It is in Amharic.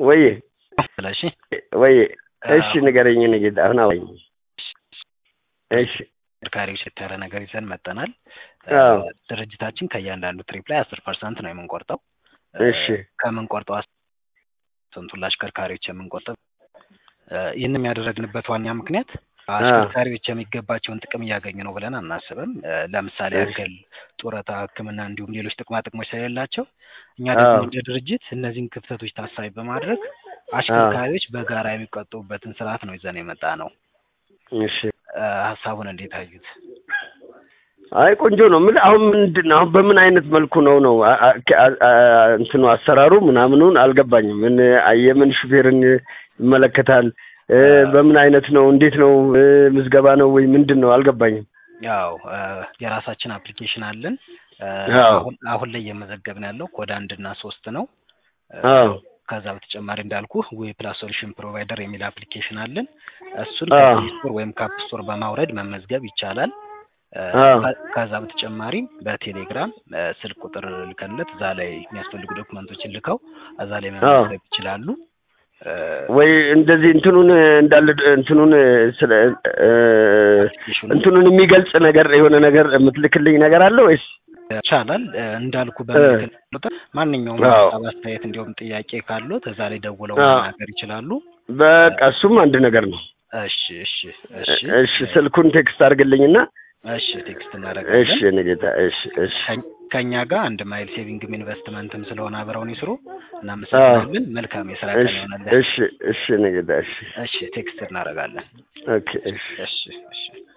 ወይ ስለሺ ወይ እሺ ንገረኝ ንጌታ አሁን አወኝ እሺ ተሽከርካሪዎች የተያለ ነገር ይዘን መጠናል። አዎ። ድርጅታችን ከእያንዳንዱ ትሪፕ ላይ አስር ፐርሰንት ነው የምንቆርጠው። እሺ ከምንቆርጠው ፐርሰንቱን ለአሽከርካሪዎች የምንቆርጠው ይህንም ያደረግንበት ዋና ምክንያት አሽከርካሪዎች የሚገባቸውን ጥቅም እያገኙ ነው ብለን አናስብም። ለምሳሌ እሺ። ያክል ጡረታ፣ ሕክምና እንዲሁም ሌሎች ጥቅማ ጥቅሞች ስለሌላቸው እኛ ደግሞ አዎ። እንደ ድርጅት እነዚህን ክፍተቶች ታሳቢ በማድረግ አሽከርካሪዎች በጋራ የሚቆጥቡበትን ስርዓት ነው ይዘን የመጣ ነው። እሺ እ ሀሳቡን እንዴት አዩት? አይ ቆንጆ ነው። ምን አሁን ምንድን ነው አሁን በምን አይነት መልኩ ነው ነው አ- አ- አ- አ- እንትኑ አሰራሩ ምናምኑን አልገባኝም። ምን አ- የምን ሹፌርን ይመለከታል? እ፣ በምን አይነት ነው? እንዴት ነው? እ፣ ምዝገባ ነው ወይ ምንድን ነው? አልገባኝም። ያው እ የራሳችን አፕሊኬሽን አለን። እ አዎ። አሁን አሁን ላይ እየመዘገብን ያለው ኮድ አንድ እና ሶስት ነው። እ አዎ ከዛ በተጨማሪ እንዳልኩ ዌብ ፕላስ ሶሉሽን ፕሮቫይደር የሚል አፕሊኬሽን አለን። እሱን አዎ። ከፕሌይ ስቶር ወይም ከአፕ ስቶር በማውረድ መመዝገብ ይቻላል። እ አዎ። ከ- ከዛ በተጨማሪም በቴሌግራም እ ስልክ ቁጥር ልከንለት እዛ ላይ የሚያስፈልጉ ዶክመንቶችን ልከው እዛ ላይ መመዝገብ ይችላሉ። እ ወይ እንደዚህ እንትኑን እንዳለ እንትኑን ስለ እ፣ አፕሊኬሽኑ እንትኑን የሚገልጽ ነገር የሆነ ነገር የምትልክልኝ ነገር አለ ወይስ? ይቻላል እ እንዳልኩ በምልክል ቁጥር ማንኛውም አዎ። ሀሳብ፣ አስተያየት እንዲሁም ጥያቄ ካሉት እዛ ላይ ደውለው አዎ። መናገር ይችላሉ። በቃ እሱም አንድ ነገር ነው። እሺ እሺ እሺ እሺ ስልኩን ቴክስት አድርግልኝና እሺ ቴክስት እሺ እናደርጋለን። የኔ ጌታ እሺ እሺ ከ- ከእኛ ጋር አንድ ማይል ሴቪንግም ኢንቨስትመንትም ስለሆነ አብረውን ይስሩ። እናመሰግናለን። መልካም የስራ ቀን እሺ ይሆነልን። እሺ እሺ የኔ ጌታ እሺ እሺ ቴክስት እናደርጋለን። ኦኬ እሺ እሺ እሺ